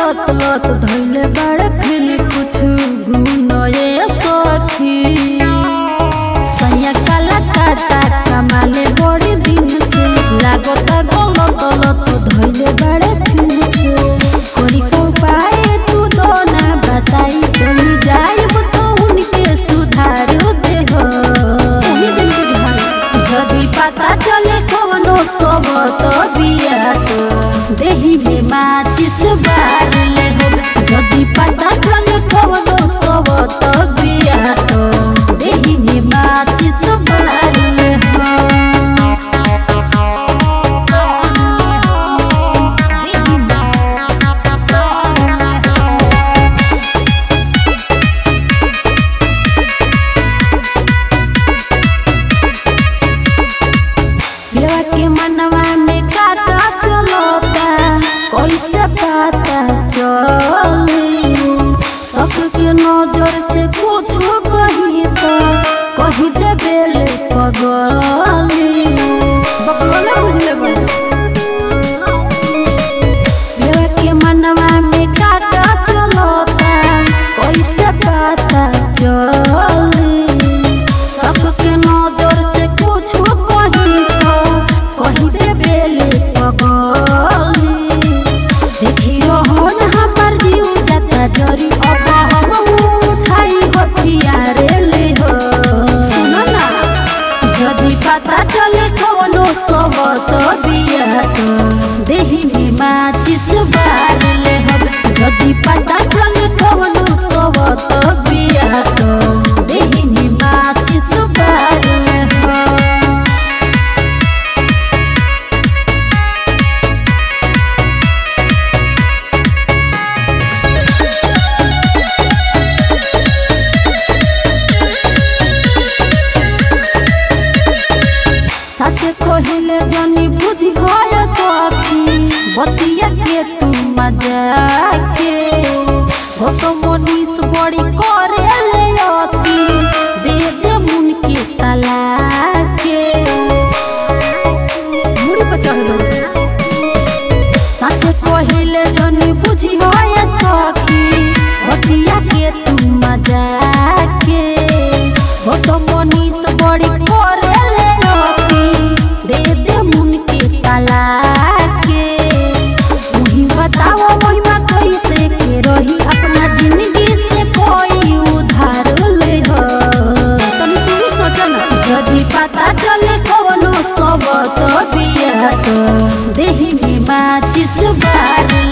लत लत धैले बड़े फिर कुछ गुनए सखी सैया काला काटा कमाले बड़ी दिन से लागता गलत लत धैले बड़े फिर से कोरी को पाए तू तो ना बताई चली जाइब तो उनके सुधार दे हो जदि पता चले कवनो सब तो बिया तो देही में माचिस बार ले हो जदि पता चले कवनो सब तो बिया तो देही में माचिस बार ले हो देही में पिलवा के मनवा में काटा चलता कैसे पता चली सबके नजर से कुछ कही तो कही दे बेले पगली बकलोला बुझले बड़े पिलवा के मनवा में काटा चलता कैसे पता चली सबके नजर से कुछ कही तो कही दे बेले पगली देखियो हन हमर जीव जाता जरी अब हम उठाई हथियार ले हो सुनो ना जदि पता चले कवनो सब तो बिया तो देही में माचिस बार ले हम जदि पता चले कवनो सब तो बिया तो देही में माचिस बार ले हम सच कहिले जनी बुझी भय सखी बतिया के तू मजा के हो तो मनीष बड़ी करे ले अति दे दे मुन के तला के मुड़ी पर चढ़ गई सच कहिले जनी बुझी भय सखी बतिया के तू मजा के हो तो मनीष बड़ी करे ले अति दे दे मुन के तला के तुही बताओ महिमा कैसे के रही अपना जिंदगी से कोई उधार ले हो तनी तू ही सोच ना यदि पता चले कवनो सब तो बिया तो देही में माचिस बार